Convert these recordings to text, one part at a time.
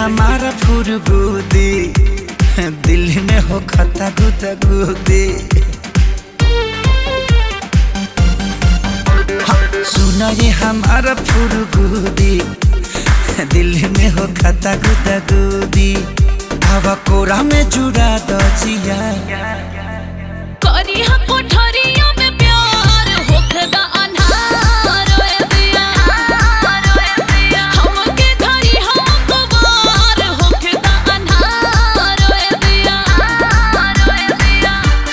हमारा फुरगुदी दिल में हो खता गुदा गुदी सुना ये हमारा फुरगुदी दिल में हो खता गुदा गुदी हवा कोरा में जुड़ा दो जिया करी हम कोठरिया में प्यार होखदा अन्हार ओए दिया हमके धरी हम कुवार होखदा अन्हार ओए दिया ओए दिया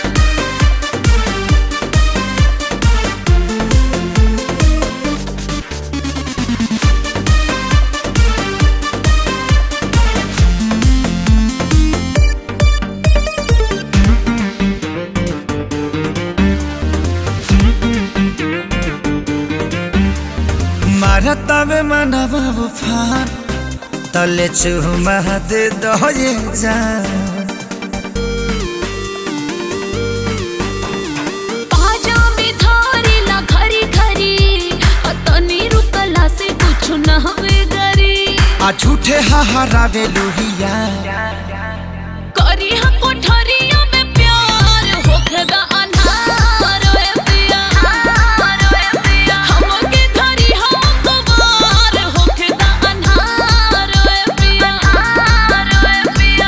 मारतावे मनवा उफान तले चुमा दे दो ये जान पाजा में धारी ला खरी खरी अतनी रुकला से कुछ न हवे गरी आ झूठे हहारावे लोहिया करी हम कोठरिया में प्यार होखदा अन्हार ओए दिया हमके धरी हम कुवार होखदा अन्हार ओए पिया ओए पिया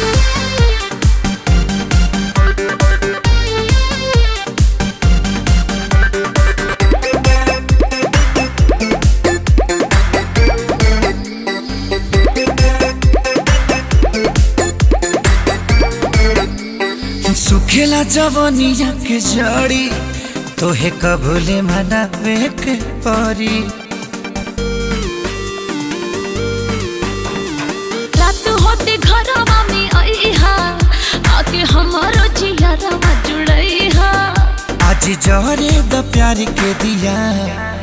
सुखेला जवनिया के जड़ी तोहे कबूले मनावे के परी रात होते घरवा में आईहा आके हमारो जियारा जुड़ईहा आज जहरे द प्यार के दिया